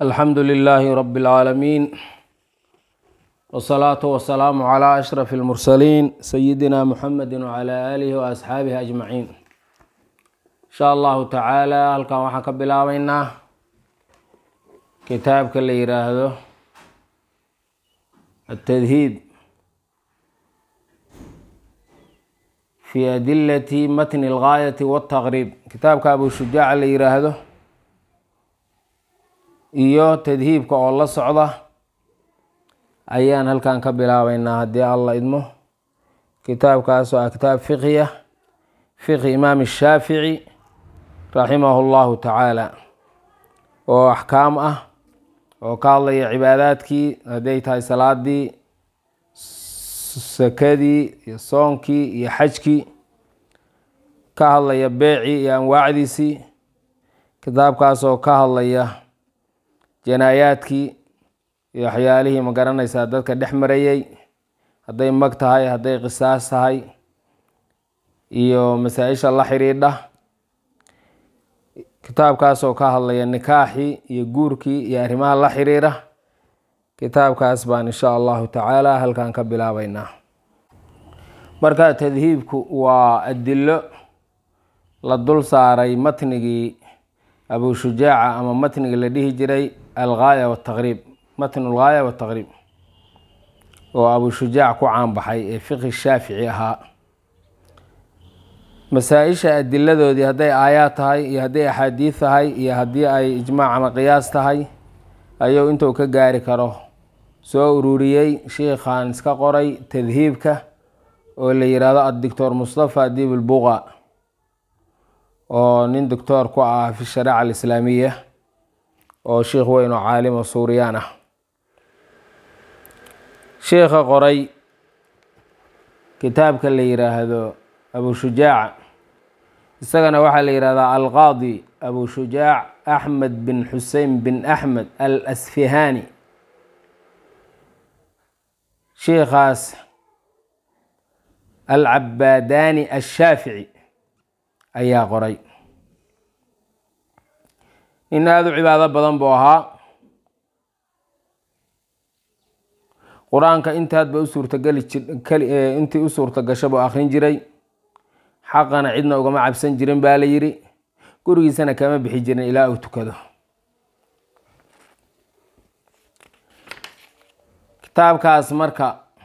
alxamdu lilaahi rabi اlcaalamiin wsalaatu wasalaamu calaa ashraf اlmursaliin sayidina muxamedi wcala aalihi waasxaabihi ajmaciin insha allahu tacaala halkan waxaan ka bilaabeynaa kitaabka la yiraahdo atadhiib fi adilati matni اlgaayati wاtaqriib kitaabka abu shujaaca la yiraahdo iyo tadhiibka oo la socda ayaan halkan ka bilaabeynaa haddii alla idmo kitaabkaas oo ah kitaab fiqhiya fiqhi imaam shaafici raximahu llahu tacaala oo axkaam ah oo ka hadlaya cibaadaadkii hadday tahay salaadii sakadii iyo soonkii iyo xajkii ka hadlaya beecii iyo anwaacdiisii kitaabkaas oo ka hadlaya janaayaadkii iyo waxyaalihii ma garanaysaa dadka dhex marayey hadday mag tahay hadday qisaas tahay iyo masaa-isha la xidhiidha kitaabkaas oo ka hadlaya nikaaxii iyo guurkii iyo arrimaha la xiriira kitaabkaas baan insha allahu tacaala halkan ka bilaabeynaa marka tadhiibku waa adilo la dul saaray matnigii abu shujaaca ama matnigii la dhihi jiray algaaya wataqriib matn algaaya wataqriib oo abu shujaac ku caanbaxay ee fiqhi shaafici ahaa masaa-isha adiladoodii hadday aayaad tahay iyo hadday axaadiid tahay iyo haddii ay ijmaac ama qiyaas tahay ayuu intuu ka gaari karo soo ururiyey sheikhan iska qoray tadhiibka oo la yihahdo addoctor mustafa dib lbuqa oo nin doctoor ku ah fi shariica alislaamiya oo sheikh weyn oo caalim oo suuriyaan ah sheikha qoray kitaabka la yiraahdo abu shujaaca isagana waxaa la yihahdaa alqaadi abu shujaac axmed bin xusein bin axmed al asfihani sheikhaas alcabaadani ashaafici ayaa qoray nin aada u cibaado badan buu ahaa qur-aanka intaadba u suurtageli intii u suurta gasho buu akrin jiray xaqana cidna ugama cabsan jirin baa la yiri gurigiisana kama bixi jirin ilaa uu tukado kitaabkaas marka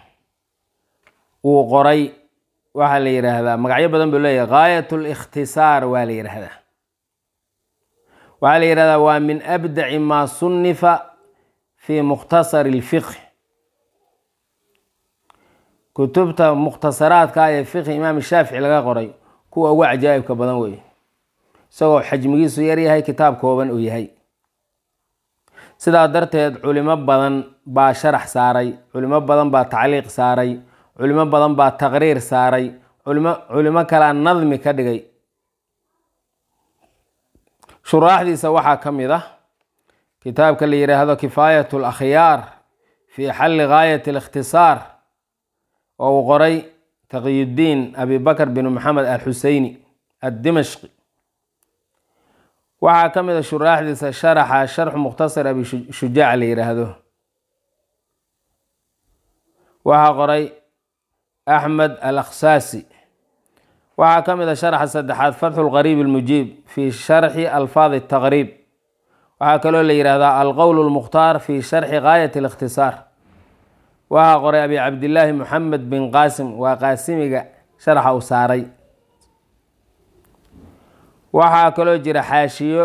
uu qoray waxaa la yidhaahdaa magacyo badan buu leeyahay gaayat likhtisaar waa la yidhaahdaa waxaa la yihahdaa waa min abdaci maa sunifa fi mukhtasari اlfiqh kutubta mukhtasaraadka ee fiqhi imaam shaafici laga qoray kuwa ugu cajaa'ibka badan wey isagoo xajmigiisu yaryahay kitaab kooban uu yahay sidaa darteed culimo badan baa sharax saaray culimo badan baa tacliiq saaray culimo badan baa taqriir saaray culimo culimo kalea nadmi ka dhigay shuraaxdiisa waxaa ka mid ah kitaabka la yidhaahdo kifaayat alakhyaar fi xalli gaayat alikhtisaar oo uu qoray taqiyudiin abi bakr bin maxamed alxuseyni addimashqi waxaa ka mid a shuraaxdiisa sharaxa sharxu mukhtasar abi shujaac la yidhaahdo waxaa qoray axmed al akhsaasi waxaa ka mid a sharaxa saddexaad fatxu lqariib almujiib fi sharxi alfaadi taqriib waxaa kaloo la yihahdaa alqowl lmukhtaar fi sharxi gaayat alikhtisaar waxaa qoray abi cabdillaahi moxamed bin qaasim waa qaasimiga sharaxa uu saaray waxaa kaloo jira xaashiyo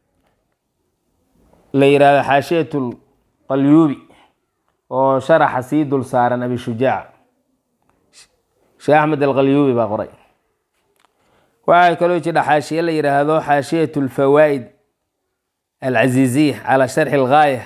la yihahdo xaashiyat lqalyuubi oo sharaxa sii dul saaran abi shujaac sheekh axmed alqalyuubi baa qoray waxaa kaloo jira xaashiye la yidhaahdo xaashiyat lfawaa'id alcaziiziya calaa sharxi algaaya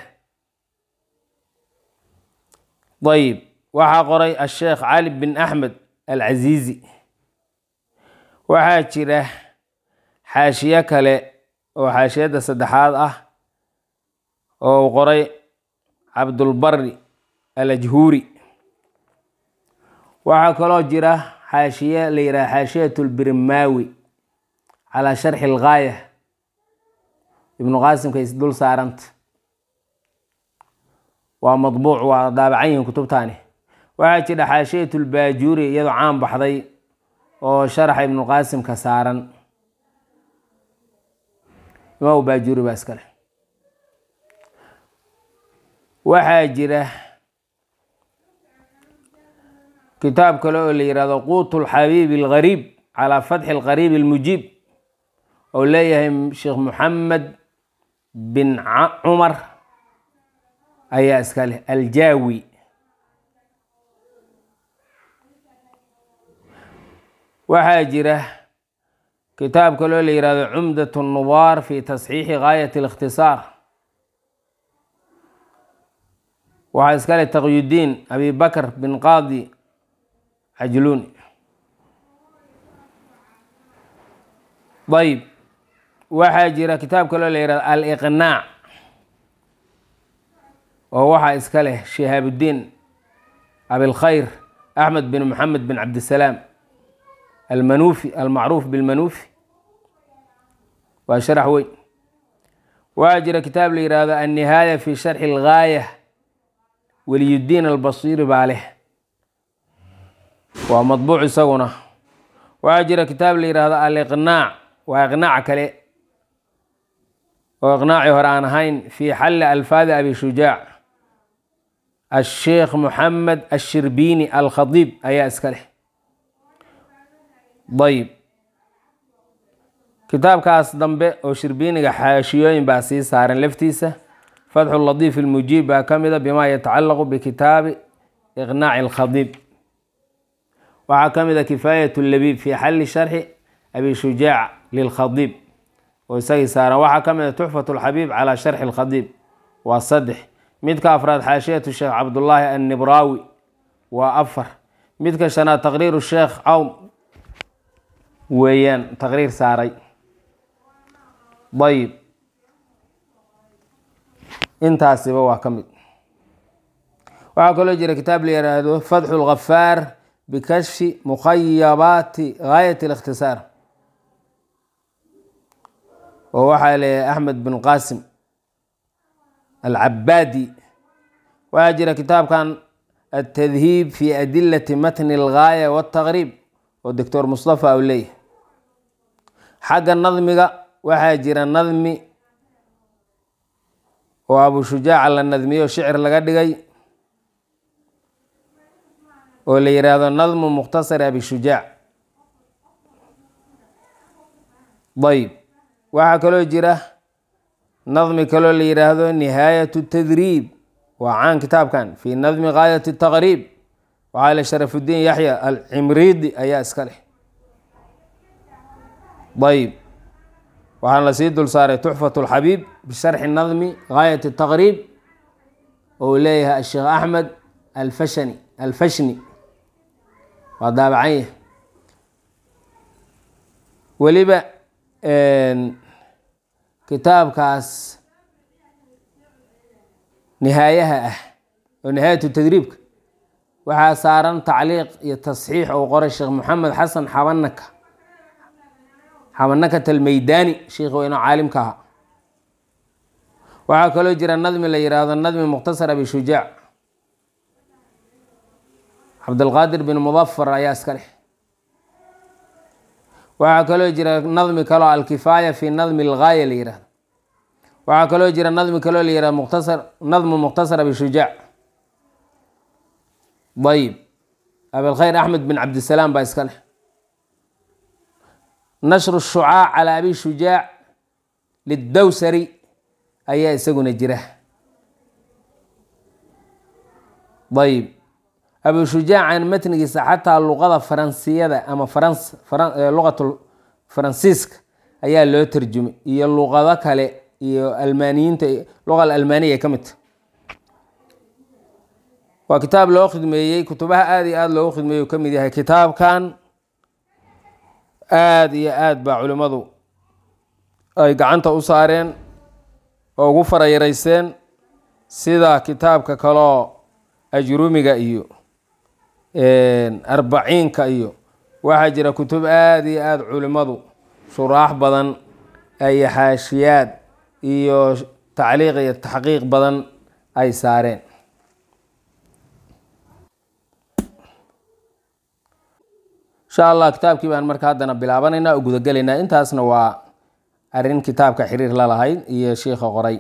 ayib waxaa qoray asheekh cali bin axmed alcaziizi waxaa jira xaashiye kale oo xaashiyadda saddexaad ah oo uu qoray cabdulbari alajhuuri waxaa kaloo jira xaashiye la yidhaha xaashiyat lbirmaawi calaa sharxi algaaya ibnu qaasimka is dul saaranta waa madbuuc waa daabacan yihiin kutubtaani waxaa jira xaashiyat lbaajuuri iyadoo caan baxday oo sharaxa ibnuqaasimka saaran imaam baajuuri baa iskale waxaa jira kitaab kale oo la yihahdo quut lxabiib algariib calaa fatxi alqariib almujiib oo leeyahay sheekh moxamed bin cumar ayaa iska leh aljaawi waxaa jira kitaab kaloo la yihahdo cumdat nubaar fi tasxiixi gaayat اlikhtisaar waxaa iska leh taqyudiin abi bakr bin qaadi cajluuni ayb waxaa jira kitaab kaloo la yihahdo aliqnaac oo waxaa iska leh shihaabudiin abilkhayr axmed bin moxamed bin cabdisalaam almanuufi almacruuf bilmanuufi waa sharax weyn waxaa jira kitaab la yihahdo annihaaya fi sharxi algaaya waliyudiin albasiiri baa leh waa madbuuc isaguna waxaa jira kitaab la yihahdo aliqnaac waa iqnaac kale oo iqnaaci hore aan ahayn fi xalli alfaadi abi shujaac asheekh moxamed ashirbiini alkhadiib ayaa iska leh ayb kitaabkaas dambe oo shirbiiniga xaashiyooyin baa sii saaran laftiisa fatxu latiif ilmujiib baa ka mida bima yatacalaqu bikitaabi iqnaaci alkhadiib waxaa ka mida kifaayat labiib fi xalli sharxi abi shujaac lilkhadiib oo isagii saaran waxaa ka mida tuxfat lxabiib calaa sharxi alkhadiib waa saddex midka afraad xaashiyatu sheekh cabdullaahi annibraawi waa afar midka shanaad taqriiru sheekh cawm weeyaan taqriir saaray ayb intaasiba waa ka mid waxaa kaloo jira kitaab la yiraahdo fatxu lgafaar bikashfi mukhayabaati gaayat اlikhtisaar oo waxaa leeyahay axmed bin qasim alcabaadi waxaa jira kitaabkan altadhiib fi adilati matni اlgaaya wاtaqriib oo doctor mustafa u leeyahay xagga nadmiga waxaa jira nadmi oo abu shujaaca la nadmiyo shicir laga dhigay oo la yiraahdo nadmu mukhtasar abi shujaac ayb waxaa kaloo jira nadmi kaloo la yiraahdo nihaayat tadriib waa caan kitaabkan fi nadmi gaayat taqriib waxaa le sharafudiin yaxya alcimriidi ayaa iska leh ayb waxaan la sii dul saaray tuxfat lxabiib bisharxi nadmi gaayat taqriib oo leeyahay asheekh axmed alfashani alfashni waa daabacan yahay weliba kitaabkaas nihaayaha ah oo nihaayatu tadriibka waxaa saaran tacliiq iyo tasxiix ou qoray sheekh moxamed xasan xabanaka xabanakat almeydani sheikh weyno caalimka aha waxaa kaloo jira nadmi la yiraahdo nadmi mukhtasar abi shujaac cabdulqaadir bin mudafar ayaa iska leh waxaa kaloo jira nadmi kaloo alkifaaya fi nadmi algaaya la yirahdo waxaa kaloo jira nadmi kaloo la yirahdo mukhtasar nadmu mukhtasar abi shujaac ayb abilkhayr axmed bin cabdisalaam baa iska leh nashru shucaac calaa abi shujaac lidowsari ayaa isaguna jira ayb abu shujaacan matnigiisa xataa luqada faransiyada ama farans luqatu faransiiska ayaa loo tarjumay iyo luqado kale iyo almaaniyiinta luqa almaaniya ka midta waa kitaab loo khidmeeyey kutubaha aada iyo aada loogu khidmeeyey u ka mid yahay kitaabkan aada iyo aad baa culimmadu ay gacanta u saareen oo ugu farayarayseen sida kitaabka kaloo ajrumiga iyo arbaciinka iyo waxaa jira kutub aada iyo aada culimmadu shuraax badan iyo xaashiyaad iyo tacliiq iyo taxqiiq badan ay saareen insha allah kitaabkii baan marka haddana bilaabanaynaa oo gudagelaynaa intaasna waa arrin kitaabka xiriir la lahayd iyo shiikha qoray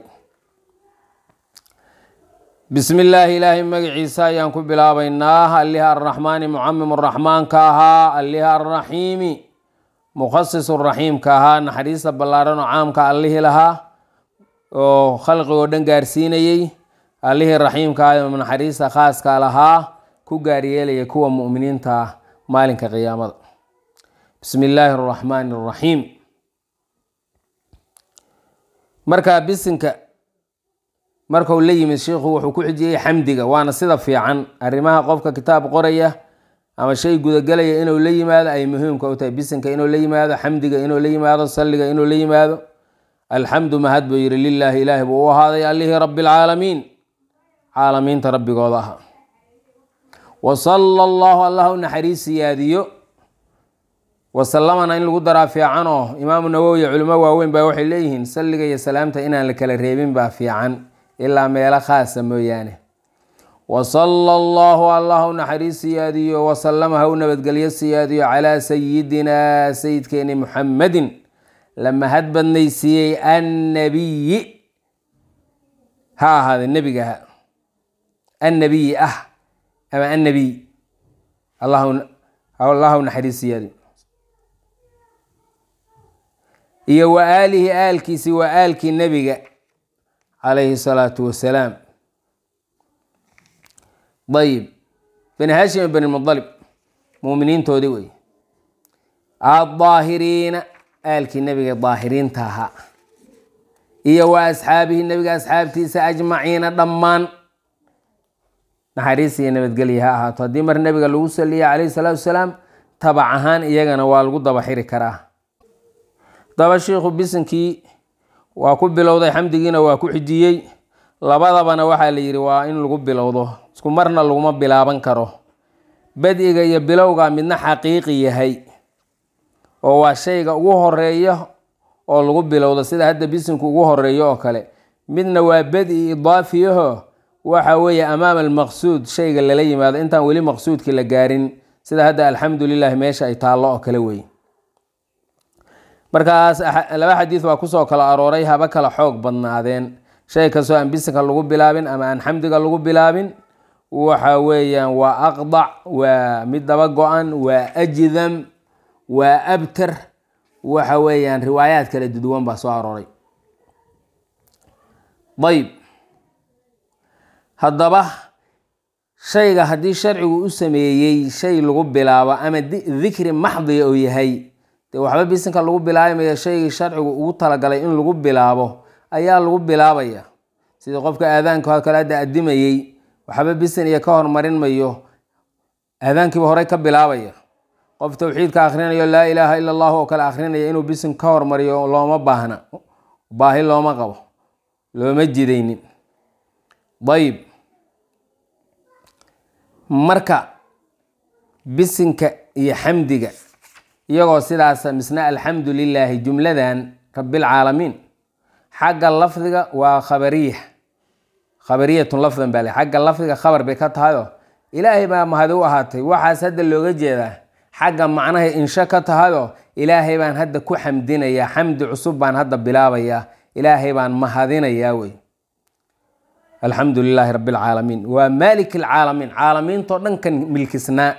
bismi illaahi ilaahay magaciisa ayaan ku bilaabaynaa alliha arraxmaani mucamim raxmaanka ahaa alliha arraxiimi mukhasis raxiimka ahaa naxariista ballaaran oo caamka allihii lahaa oo khalqigoo dhan gaarsiinayey allihii raxiimka ah oo naxariista khaaska lahaa ku gaaryeelaya kuwa mu'miniinta ah maalinka qiyaamada bismi illaahi araxmaani araxiim markaa bisinka markau la yimid sheikhu wuxuu ku xijiyey xamdiga waana sida fiican arrimaha qofka kitaab qoraya ama shay gudagelaya inuu la yimaado ay muhiimka u tahay bisinka inuu la yimaado xamdiga inuu la yimaado salliga inuu la yimaado alxamdu mahad buu yihi lilaahi ilaahi buu u ahaaday allihii rabbi alcaalamiin caalamiinta rabbigooda aha wa sala allahu allah u naxariis siyaadiyo wasalamana in lagu daraa fiicanoo imaamu nawowi culimo waaweyn baa waxay leeyihiin salliga iyo salaamta inaan la kala reebin baa fiican ilaa meelo khaasa mooyaane wasala allahu allah u naxariis siyaadiyo wasalama ha u nabadgelyo siyaadiyo calaa sayidinaa sayidkeeni muxamedin la mahad badnaysiiyey annabiyi ha ahaade nebigaha annabiyi ah ama annabiy allah u naxariis siyaadiyo iyo wa aalihi aalkiisi waa aalkii nebiga calayhi salaatu wasalaam ayib bani hashim bani mudalib muuminiintoodii wey addaahiriina aalkii nebiga daahiriinta ahaa iyo wa asxaabihi nebiga asxaabtiisa ajmaciina dhammaan naxariis iyo nabadgelya ha ahaato haddii mar nebiga lagu saliya calayhi salaatu wasalaam tabac ahaan iyagana waa lagu daba xiri karaa daba shiikhu bisinkii waa ku bilowday xamdigiina waa ku xijiyey labadabana waxaa la yidhi waa in lagu bilowdo isku marna laguma bilaaban karo badiga iyo bilowga midna xaqiiqi yahay oo waa shayga ugu horeeya oo lagu bilowdo sida hadda bisinku ugu horeeyo oo kale midna waa badi idaafiyaho waxa weeye amaama almaqsuud shayga lala yimaado intaan weli maqsuudkii la gaarin sida hadda alxamdu lilahi meesha ay taallo oo kale wey markaas laba xadiid baa kusoo kala arooray haba kala xoog badnaadeen shay kastoo aan bisinka lagu bilaabin ama aan xamdiga lagu bilaabin waxa weeyaan waa aqdac waa mid daba go-an waa ajdam waa abtar waxa weeyaan riwaayaad kala duduwan baa soo arooray ayb haddaba shayga haddii sharcigu u sameeyey shay lagu bilaabo ama dikri maxdiya uu yahay dee waxba bisinka lagu bilaabmaya shaygii sharcigu ugu talagalay in lagu bilaabo ayaa lagu bilaabaya sidii qofka aadaanka kale hadda adimayey waxba bisin iyo ka hormarin mayo aadaankiiba horey ka bilaabaya qof towxiidka akhrinayo laa ilaaha ila allahu oo kale akhrinaya inuu bisin ka hormariyo looma baahna baahi looma qabo looma jidaynin ayib marka bisinka iyo xamdiga iyagoo sidaas misna alxamdu lilaahi jumladan rabilcaalamiin xagga lafdiga waa khabariya khabariyatun lafdan baa le xagga lafdiga khabar bay ka tahayoo ilaahay baa mahadi u ahaatay waxaas hadda looga jeedaa xagga macnahay insho ka tahayoo ilaahay baan hadda ku xamdinayaa xamdi cusub baan hadda bilaabayaa ilaahay baan mahadinayaa wey alxamdu lilaahi rabi alcaalamiin waa maalik alcaalamiin caalamiintoo dhankan milkisnaa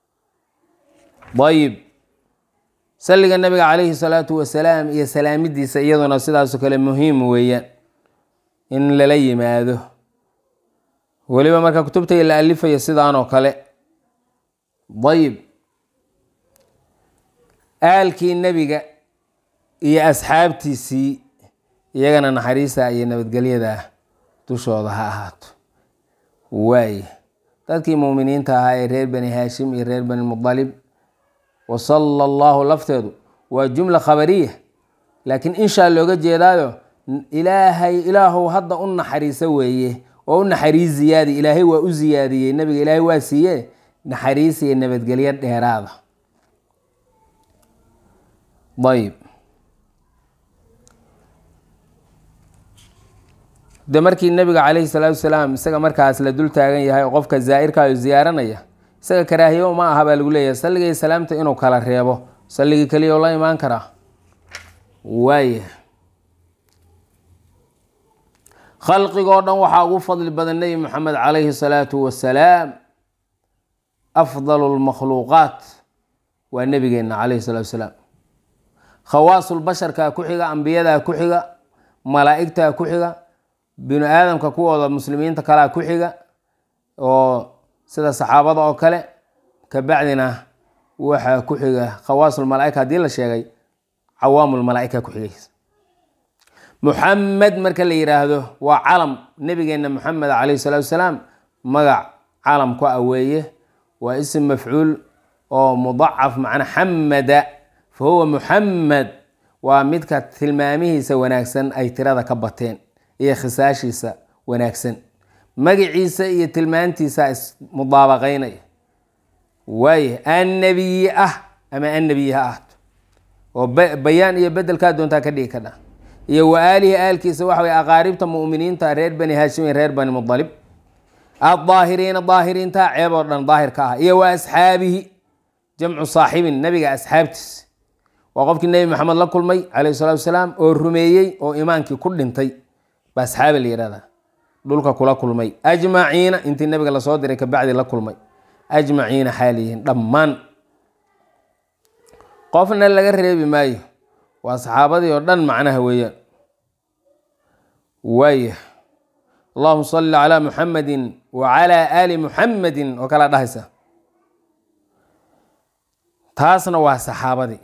ayib salliga nabiga calayhi salaatu wasalaam iyo salaamidiisa iyaduna sidaasoo kale muhiim weeyaan in lala yimaado weliba marka kutubtay la alifayo sidaanoo kale ayib aalkii nebiga iyo asxaabtiisii iyagana naxariista iyo nabadgelyada dushooda ha ahaato waaye dadkii muuminiinta ahaa ee reer bani haashim iyo reer bani mudalib wasala allahu lafteedu waa jumla khabariya laakiin inshaa looga jeedaayo ilaahay ilaahow hadda u naxariiso weeye oo u naxariis ziyaadi ilaahay waa u ziyaadiyey nabiga ilaahay waa siiye naxariis iyo nabadgelyo dheeraada ayb de markii nabiga calayhi salaatu wasalaam isaga markaas la dul taagan yahay oo qofka zaa'irkaayo ziyaaranaya isaga karaahiyo ma aha baa lagu leeyahay salliga iyo salaamta inuu kala reebo salligii keliya oo la imaan karaa waaya khalqigoo dhan waxaa ugu fadli badan nebi moxamed calayhi salaatu wasalaam afdalu lmakhluuqaat waa nebigeenna calayhi salaatu wasalaam khawaasulbasharkaa ku xiga ambiyadaa ku xiga malaa'igtaa ku xiga binu aadamka kuwooda muslimiinta kalaa ku xiga oo sida saxaabada oo kale kabacdina waxaa ku xiga khawaasulmalaaika haddii la sheegay cawaamulmalaaika ku xigaysa muxamed marka la yidhaahdo waa calam nebigeenna moxamed calayhi salaatu wasalaam magac calam ku ah weeye waa ism mafcuul oo mudacaf macna xamada fa huwa muxamed waa midka tilmaamihiisa wanaagsan ay tirada ka bateen iyo khisaashiisa wanaagsan magaciisa iyo tilmaantiisa ismudaabaqaynaya waaya annabiyi ah ama annabiyi ha ahto oo bayaan iyo bedelkaa doontaa ka dhigi kadha iyo wa aalihi aalkiisa waxa way aqaaribta mu'miniinta reer bani haashimiin reer bani mudalib addaahiriina daahiriinta ceeb oo dhan daahirka ah iyo wa asxaabihi jamcu saaxibin nabiga asxaabtiis waa qofkii nebi maxamed la kulmay calayhi salaatu wasalaam oo rumeeyey oo imaankii ku dhintay ba asxaabi la yihahdaa dhulka kula kulmay ajmaciina intii nabiga lasoo diray kabacdi la kulmay ajmaciina xaaliyihiin dhammaan qofna laga reebi maayo waa saxaabadii oo dhan macnaha weeyaan waaya allahuma salli calaa muxamedin wa calaa aali muxamedin oo kala dhahaysa taasna waa saxaabadii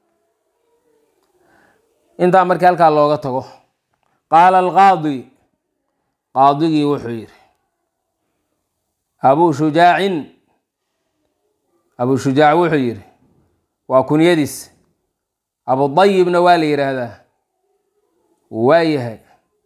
intaa markii halkaa looga tago qaala alqaadi qaadigii wuxuu yidhi abuu shujaacin abuu shujaac wuxuu yidhi waa kunyadiis abudayibna waa la yidhaahdaa waa yahay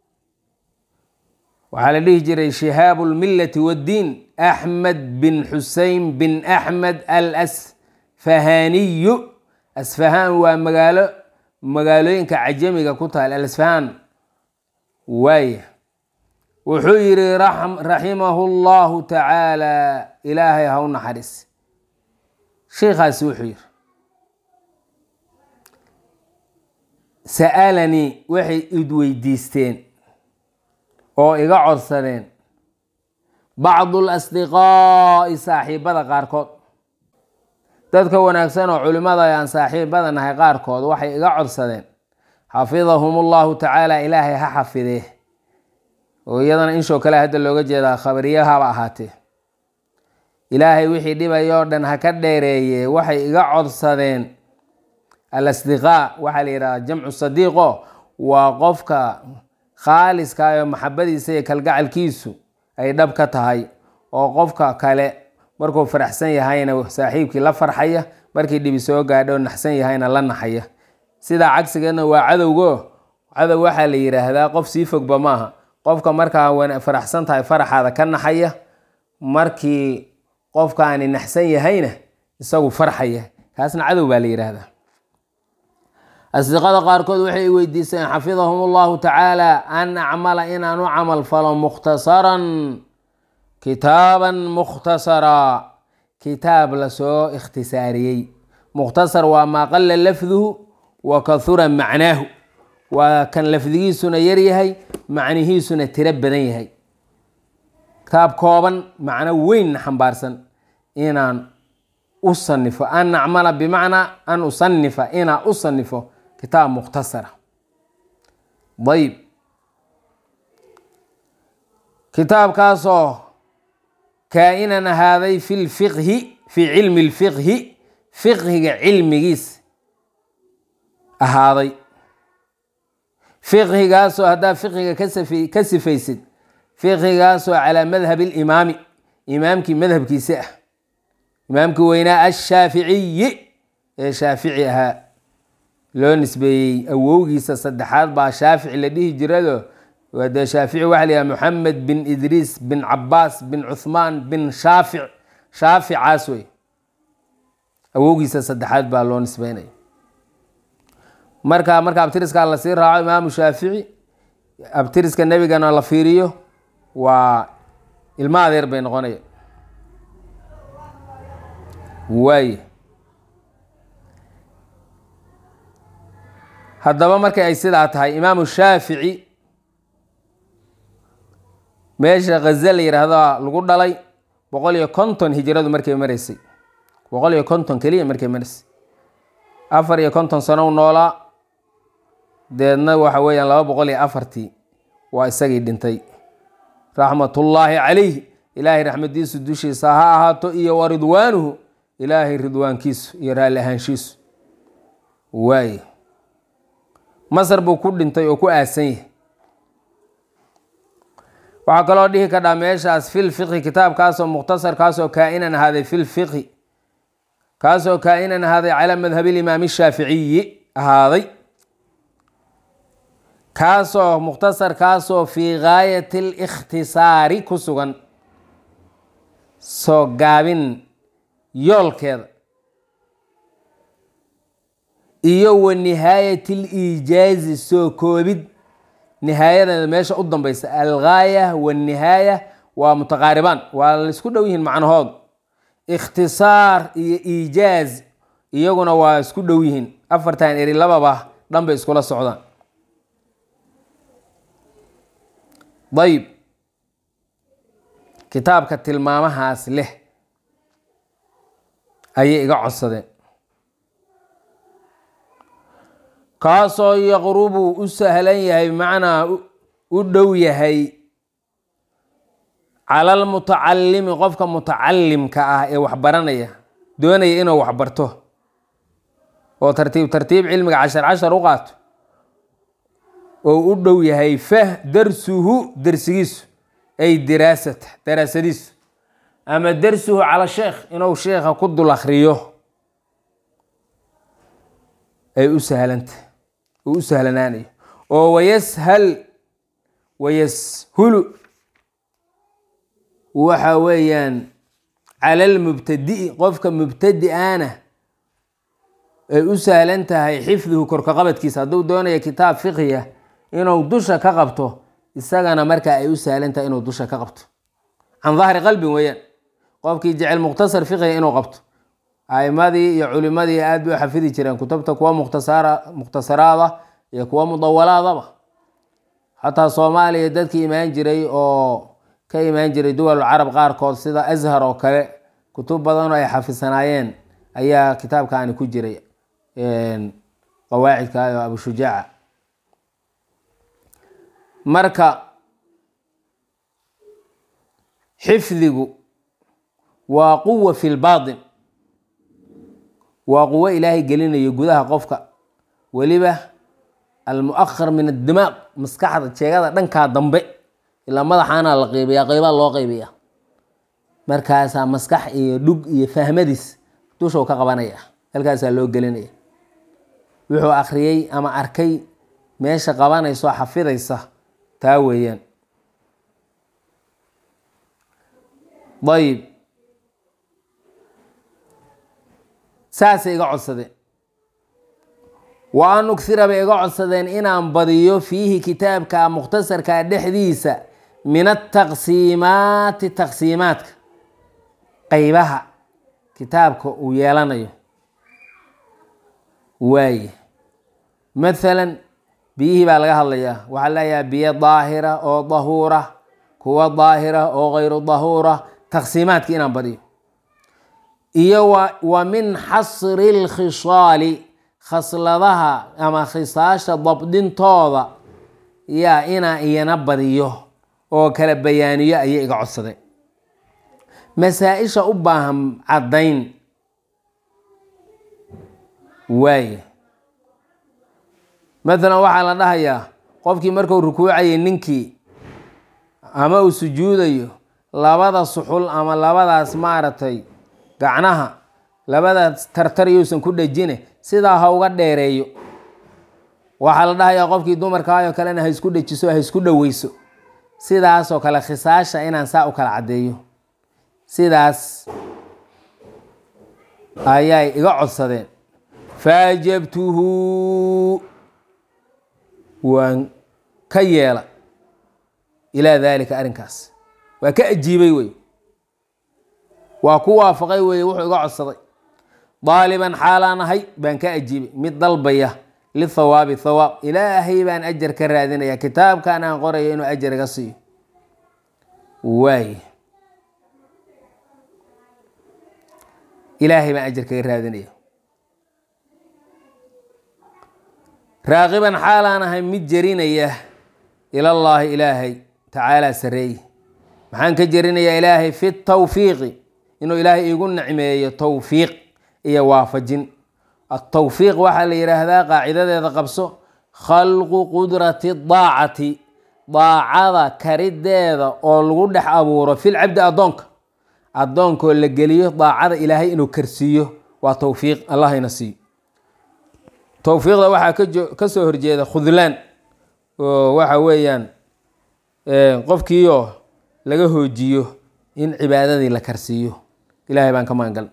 waxaa la dhihi jiray shihaabu lmillati waddiin axmed bin xusein bin axmed al asfahaniyu asfahaan waa magaalo magaalooyinka cajamiga ku taal alasfahaan waaya wuxuu yidhi raximahu llahu tacaala ilaahay ha u naxariis sheikhaasi wuxuu yidhi sa'alanii waxay id weydiisteen oo iga codsadeen bacdu lasdiqaa'i saaxiibada qaarkood dadka wanaagsan oo culimmada aan saaxiibada nahay qaarkood waxay iga codsadeen xafidahum ullahu tacaala ilaahay ha xafidee oo iyadana inshoo kale hadda looga jeedaa khabariyahaba ahaatee ilaahay wixii dhibayoo dhan ha ka dheereeye waxay iga codsadeen alasdiqaa waxaa la yidhahdaa jamcu sadiiqo waa qofka khaaliska oo maxabadiisa iyo kalgacalkiisu ay dhab ka tahay oo qofka kale markuu faraxsan yahayna saaxiibkii la farxaya markii dhibi soo gaadho naxsan yahayna la naxaya sidaa cagsigeedna waa cadowgo cadow waxaa la yidhaahdaa qof sii fogba maaha qofka markaa faraxsan tahay faraxaada ka naxaya markii qofkaani naxsan yahayna isagu farxaya kaasna cadow baa la yidhaahdaa asdiqada qaarkood waxay weydiiseen xafidahum allahu tacaala an acmala inaan u camal falo mukhtasaran kitaaban mukhtasaraa kitaab lasoo ikhtisaariyey mukhtasar waa maa qala lafduhu wa kahura macnaahu waa kan lafdigiisuna yaryahay macnihiisuna tiro badan yahay kitaab kooban macno weynna xambaarsan inaan u sanifo an acmala bimacnaa an usanifa inaan u sanifo kitaab mukhtasara ayb kitaabkaasoo kaa-inan ahaaday fi lfiqhi fii cilmi lfiqhi fiqhiga cilmigiis ahaaday fiqhigaasoo haddaa fiqhiga ka sifaysid fiqhigaasoo calaa madhab limaami imaamkii madhabkiisi ah imaamkii weynaa ashaaficiyi ee shaafici ahaa loo nisbeeyey awowgiisa saddexaad baa shaafici la dhihi jirado dee shaafici waxa la yidhaha moxamed bin idriis bin cabaas bin cuhmaan bin shaafic shaaficaas wey awowgiisa saddexaad baa loo nisbeynaya marka marka abtiriskaa lasii raaco imaamu shaafici abtiriska nebigana la fiiriyo waa ilmo adeer bay noqonaya waaye haddaba markay ay sidaa tahay imaamu shaafici meesha khaza la yidhaahdaa lagu dhalay boqol iyo konton hijradu markay maraysay boqol iyo konton keliya markay maraysay afar iyo konton sano u noolaa deedna waxa weeyaan laba boqol iyo afartii waa isagii dhintay raxmatullaahi calayh ilaahay raxmadiisu dushiisa ha ahaato iyo wa ridwaanuhu ilaahay ridwaankiisu iyo raalli ahaanshiisu waaye masar buu ku dhintay oo ku aasan yahay waxaa kaloo dhihi kadhaa meeshaas fil fiqhi kitaabkaasoo mukhtasar kaasoo kaa-inan ahaaday fil fiqhi kaasoo kaa-inan ahaaday calaa madhabiilimaami shaaficiyi ahaaday kaasoo mukhtasar kaasoo fii gaayati alikhtisaari ku sugan soo gaabin yoolkeeda iyo wa nihaayat liijaazi soo koobid nihaayadeeda meesha u dambeysa algaaya wanihaaya waa mutaqaaribaan waa laisku dhow yihiin macnahood ikhtisaar iyo iijaaz iyaguna waa isku dhow yihiin afartan eri lababa dhan bay iskula socdaan dayib kitaabka tilmaamahaas leh ayay iga codsadeen kaasoo yaqrubu u sahlan yahay macnaa u dhow yahay cala almutacalimi qofka mutacalimka ah ee waxbaranaya doonaya inuu waxbarto oo tartiib tartiib cilmiga cashar cashar u qaato oo u dhow yahay fah darsuhu dersigiisu ay diraasata daraasadiisu ama darsuhu cala sheekh inuu sheekha ku dul akriyo ay u sahlanta u sahlanaanayo oo wayashal wayashulu waxa weeyaan cala almubtadi'i qofka mubtadi-ana ay u sahlan tahay xifduhu korkaqabadkiisa hadduu doonayo kitaab fiqhiya inuu dusha ka qabto isagana markaa ay u sahlan tahay inuu dusha ka qabto can dahri qalbin weeyaan qofkii jecel mukhtasar fiqhiga inuu qabto aimadii iyo culimadii aad bay u xafidi jireen kutubta kuwa mukhtasara mukhtasaraada iyo kuwa mudawalaadaba xataa soomaaliya dadkii imaan jiray oo ka imaan jiray duwal carab qaarkood sida ashar oo kale kutub badan oo ay xafisanaayeen ayaa kitaabkaani ku jiray qawaacidka oo abushujaaca marka xifdigu waa quwa fi lbaatin waa quwo ilaahay gelinayo gudaha qofka weliba almuahar min addimaaq maskaxda jeegada dhankaa dambe ilaa madaxaana la qeybiyaa qeybaa loo qeybiyaa markaasaa maskax iyo dhug iyo fahmadiis dushou ka qabanaya halkaasaa loo gelinaya wuxuu akhriyey ama arkay meesha qabanayso xafidaysa taa weeyaan ayib saasay iga codsadeen wa an ughira bay iga codsadeen inaan badiyo fiihi kitaabka mukhtasarka dhexdiisa min ataqsiimaati taqsiimaadka qeybaha kitaabka uu yeelanayo waaye mathalan biyihii baa laga hadlayaa waxaa leeyahay biyo daahira oo dahuura kuwa daahira oo kayru dahuura taqsiimaadka inaan badiyo iyo wa min xasri lkhisaali khasladaha ama khisaasha dabdintooda yaa inaa iyana badiyo oo kala bayaaniyo ayay iga codsadeen masaa-isha u baahan caddayn waaye mathalan waxaa la dhahayaa qofkii markuu rukuucayay ninkii ama uu sujuudayo labada suxul ama labadaas maaragtay gacnaha labadaas tartar yousan ku dhejine sidaa ha uga dheereeyo waxaa la dhahayaa qofkii dumarkaayoo kalena ha isku dhejiso ha isku dhoweyso sidaasoo kale khisaasha inaan saa u kala caddeeyo sidaas ayay iga codsadeen faajabtuhu waan ka yeela ilaa daalika arrinkaas waa ka ajiibay wey waa ku waafaqay weye wuxuu iga codsaday daaliban xaalaan ahay baan ka ajiibay mid dalbaya lithawaabi thawaab ilaahay baan ajar ka raadinaya kitaabkan aan qorayo inuu ajar iga siiyo waay ilaahay baan ajar kaga raadinaya raaqiban xaalaan ahay mid jerinaya ilallaahi ilaahay tacaalaa sareeye maxaan ka jerinayaa ilaahay fi tawfiiqi inuu ilaahay iigu nicmeeyo towfiiq iyo waafajin atowfiiq waxaa la yidhaahdaa qaacidadeeda qabso khalqu qudrati daacati daacada karideeda oo lagu dhex abuuro fil cabdi addoonka addoonkoo la geliyo daacada ilaahay inuu karsiiyo waa towfiiq allahayna siiyo towfiiqda waxaa kajo- kasoo horjeeda khudlaan oo waxa weeyaan qofkiioo laga hoojiyo in cibaadadii la karsiiyo ilaahay baan ka maangal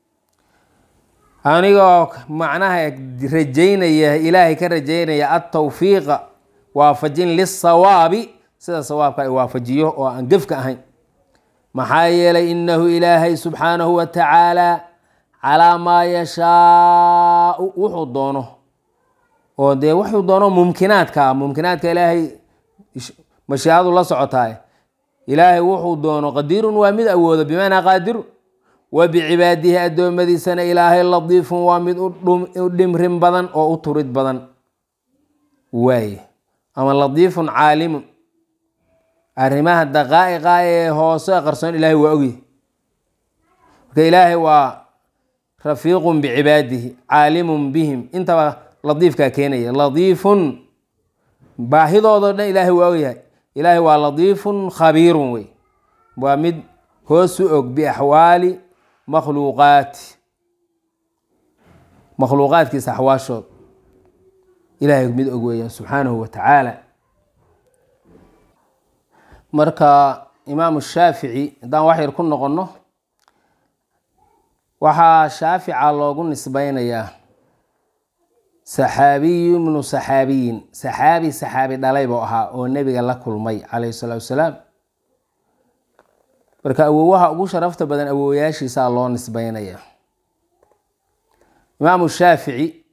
anigoo macnaha rajaynaya ilaahay ka rajaynaya atawfiiqa waafajin lisawaabi sida sawaabka ay waafajiyo oo aan gefka ahayn maxaa yeelay inahu ilaahay subxaanahu wa tacaala calaa maa yashaau wuxuu doono oo dee wuxuu doono mumkinaadka ah mumkinaadka ilaahay mashiicadu la socotaay ilaahay wuxuu doono qadiirun waa mid awoodo bimaanaa qaadiru wa bicibaadihi addoommadiisana ilaahay ladiifun waa mid u dhimrin badan oo u turid badan waaye ama ladiifun caalimun arrimaha daqaa'iqa ee hoose qarsoon ilaahay waa ogyahy marka ilaahay waa rafiiqun bicibaadihi caalimun bihim intaba ladiifkaa keenaya ladiifun baahidoodo dhan ilaahay waa ogyahay ilaahay waa ladiifun khabiirun wey waa mid hoos u og biaxwaali makhluuqaati makhluuqaadkiisa axwaashood ilaahay mid og weeyaan subxaanahu wa tacaala marka imaamu shaafici haddaan wax yar ku noqonno waxaa shaafica loogu nisbeynayaa saxaabiyu ibnu saxaabiyin saxaabi saxaabi dhalay buu ahaa oo nebiga la kulmay calayhi salaatu wasalaam marka awowaha ugu sharafta badan awowayaashiisaa loo nisbeynaya imaamu shaafici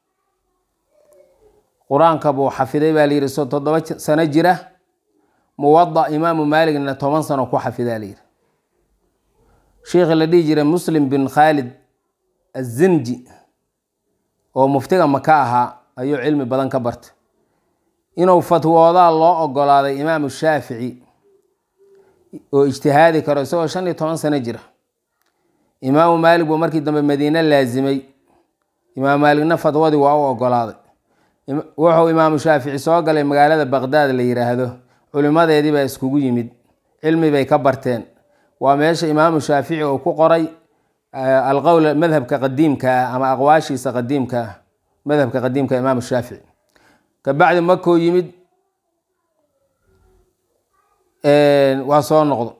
qur-aanka buu xafiday baa layidhi so toddoba sano jira muwada imaamu maaligna toban sano ku xafidaa layidhi sheikhi la dhihi jiray muslim bin khaalid azinji oo muftiga maka ahaa ayuu cilmi badan ka bartay inuu fatwoodaa loo ogolaaday imaamu shaafici oo ijtihaadi karo isagoo shan iyo toban sano jira imaamu maalig buu markii dambe madiine laasimay imaamu maaligna fatwadii waa u ogolaaday wuxuu imaamu shaafici soo galay magaalada baqdaad la yiraahdo culimadeedii baa iskugu yimid cilmi bay ka barteen waa meesha imaamu shaafici uu ku qoray alqowl madhabka qadiimka ah ama aqwaashiisa qadiimka ah madhabka qadiimka imaamu shaafici kabacdi makoo yimid waa soo noqdo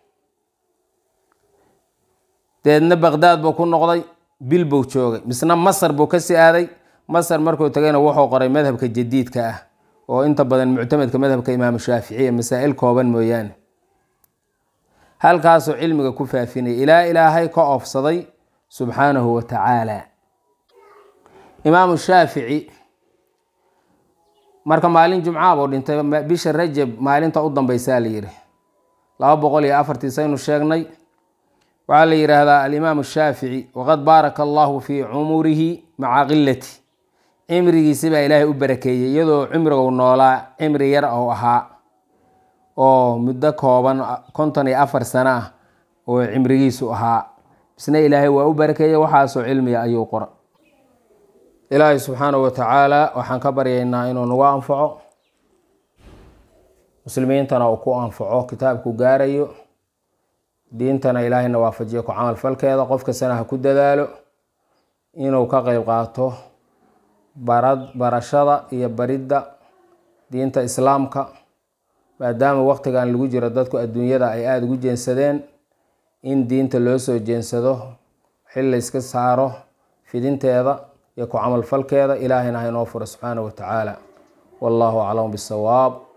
deedna baqdaad buu ku noqday bil buu joogay misna masar buu kasii aaday masar markuu tagayna wuxuu qoray madhabka jadiidka ah oo inta badan muctamadka madhabka imaamu shaaficiya masaa-il kooban mooyaane halkaasuu cilmiga ku faafinaya ilaa ilaahay ka oofsaday subxaanahu wa tacaala imaamu shaafici marka maalin jumca buu dhintay bisha rajab maalinta u dambeysaa la yidhi laba boqol iyo afartii saynu sheegnay waxaa la yidhaahdaa alimaamu shaafici waqad baaraka allahu fii cumurihi maca qilati cimrigiisi baa ilaahay u barakeeyey iyadoo cimrigu noolaa cimri yar ou ahaa oo muddo kooban konton iyo afar sano ah oo cimrigiisu ahaa isna ilaahay waa u barakeeyey waxaasoo cilmiga ayuu qora ilaahay subxaanahu wa tacaala waxaan ka baryaynaa inuu nagu anfaco muslimiintana uu ku anfaco kitaabku gaarayo diintana ilaahayna waafajiyo ku camal falkeeda qof kastana ha ku dadaalo inuu ka qeyb qaato barad barashada iyo baridda diinta islaamka maadaama waqtigan lagu jiro dadku adduunyada ay aada ugu jeensadeen in diinta loo soo jeensado xil layska saaro fidinteeda iyo ku camal falkeeda ilaahayna ha inoo furo subxaanahu wa tacaala wallahu aclam bisawaab